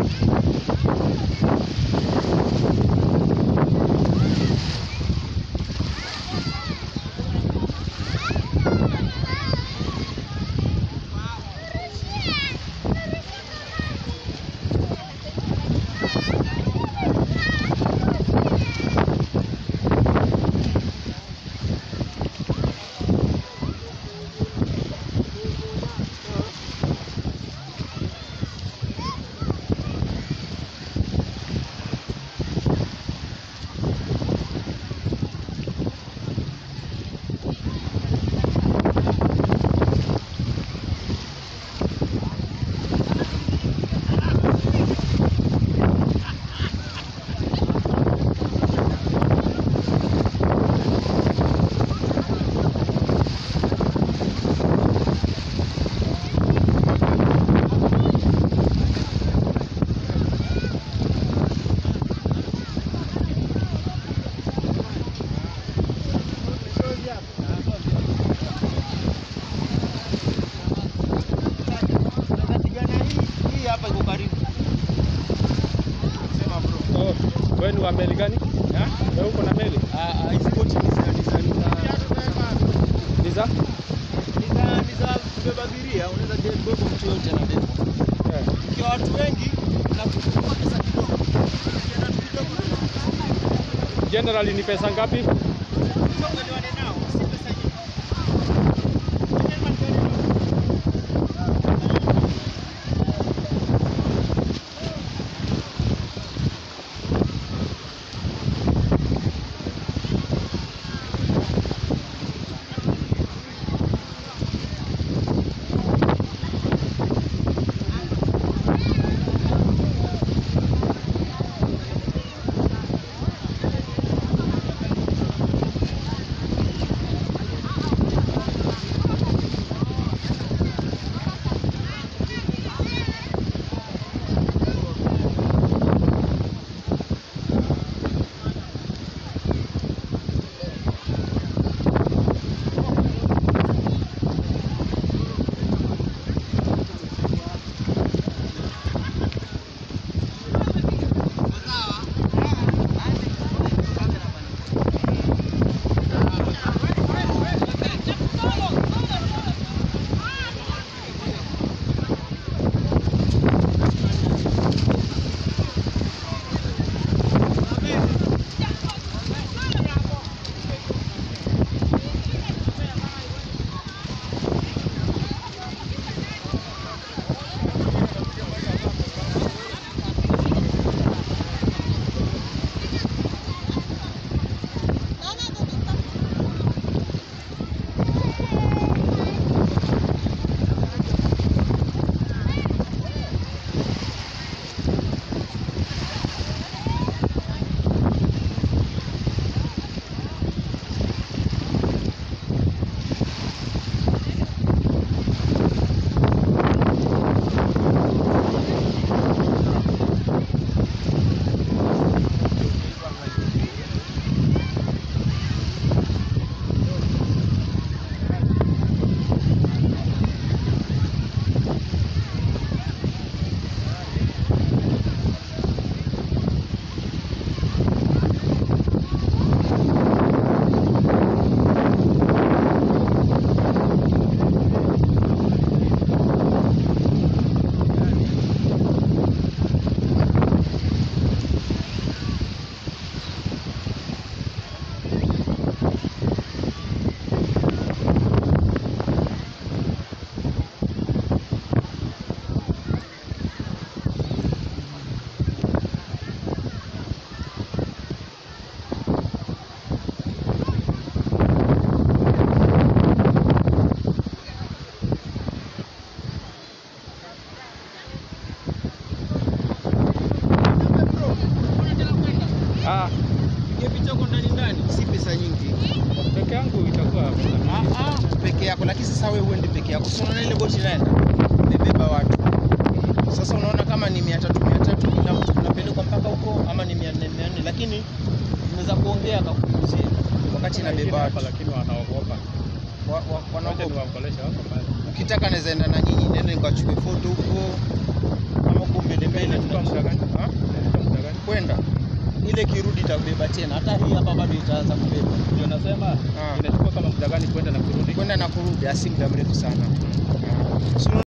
Hii hapa iko karibu. Sema bro. Oh, wewe ni wa meli gani? Ha? Wewe uko na meli? Ah, ah, hizi boti ni za ni za ni za Ni za? ni za ni za kubeba abiria, unaweza beba mtu yote na beba. Eh. Ikiwa watu wengi na kuchukua pesa kidogo. Ukienda tu kidogo Generally ni pesa ngapi? tuelewane nao, si pesa nyingi. Ah, Piga picha huko ndani ndani, si pesa nyingi. peke yangu itakuwa Ah, ah, peke yako, lakini sasa wewe uende peke yako. Sasa unaona ile boti inaenda imebeba watu. Sasa unaona kama ni mia tatu mia tatu kila mtu unapelekwa mpaka huko, ama ni mia nne mia nne, lakini unaweza kuongea akakuuzie wakati inabeba watu. hapa lakini wanaogopa. Wa- wa- Wacha wanaogopa. niwaongeleshe wako mbali. Ukitaka naweza enda na nyinyi, nende nikachukue foto huko, ama huko mbele mbele Inachukua muda ile kirudi itabeba tena, hata hii hapa bado itaanza kubeba Ndio nasema Ah. inachukua kama muda gani kwenda na kurudi? kwenda na kurudi, asi muda mrefu sana. Ah. Si